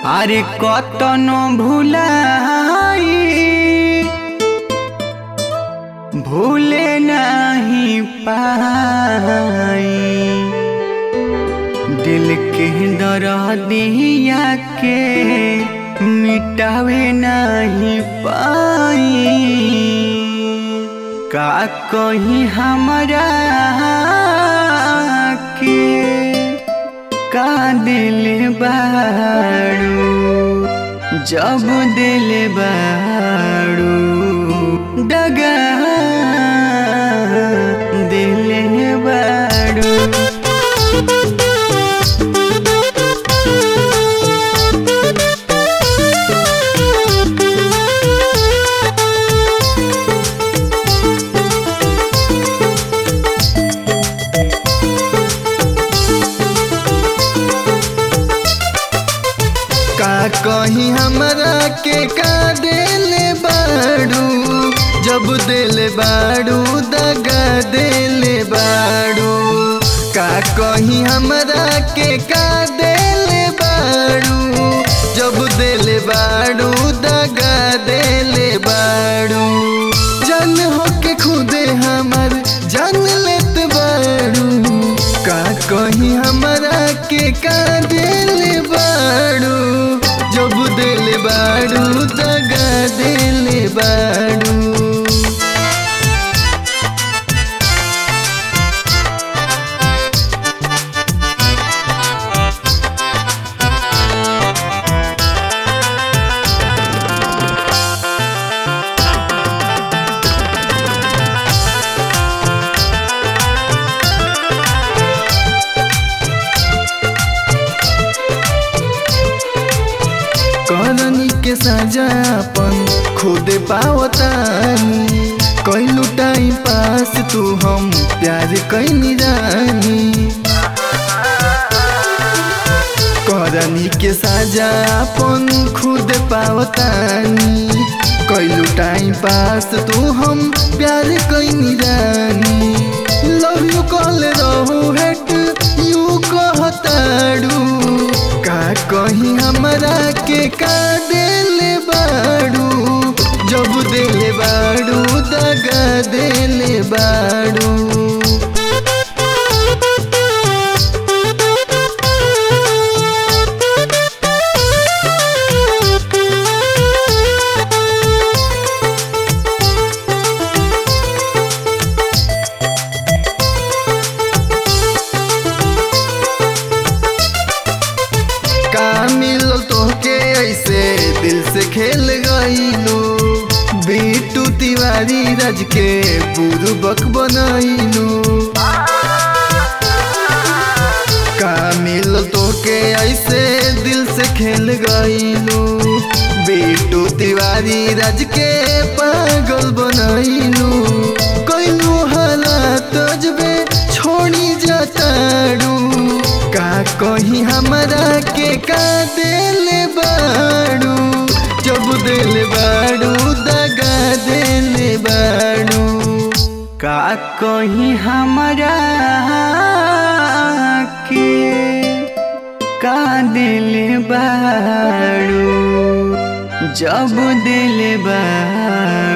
আরে কতন ভুলাই ভুলে নাহি পাই दिल के दरदिया के मिटावे नहीं पाई का कहीं हमरा के का दिल बाड़ू जब दिल बाड़ू डगा दिल बाड़ू का कहीं हमरा के का देले बाड़ू जब देले बाड़ू दगा देले बाड़ू का कहीं हमरा के का देले बाड़ू जब देले बाड़ू दगा देले बाड़ू जान हो के खुदे हमर जान लेत बाड़ू का कहीं हमरा के का देले बाड़ू जब देले बाड़ू दगा देले बाड़ू करनी के सजा अपन खुद पावतानी कैलू टाइम पास तू हम प्यार कैनी रानी करनी के सजा अपन खुद पावतानी कैलू टाइम पास तू हम प्यार कैनी रानी लव यू कॉल रहू हेट यू कहताड़ू का कहीं हमरा के का देले बाड़ू जब देले बाड़ू दगा देले बाड़ू का मिलल तोहके ऐसे दिल से खेल गईलू बीटू तिवारी रज के बुरुबक बनैलू का मिलल तोहके ऐसे दिल से खेल गईलू बीटू तिवारी रज के पागल बनैलू कैलू हालात अजबे छोड़ी जाताड़ू का कहीं हमरा के का देले बाड़ू जब देले बाड़ू दगा देले बाड़ू का कहीं हमरा के का दिल बाड़ू जब दिल बाड़ू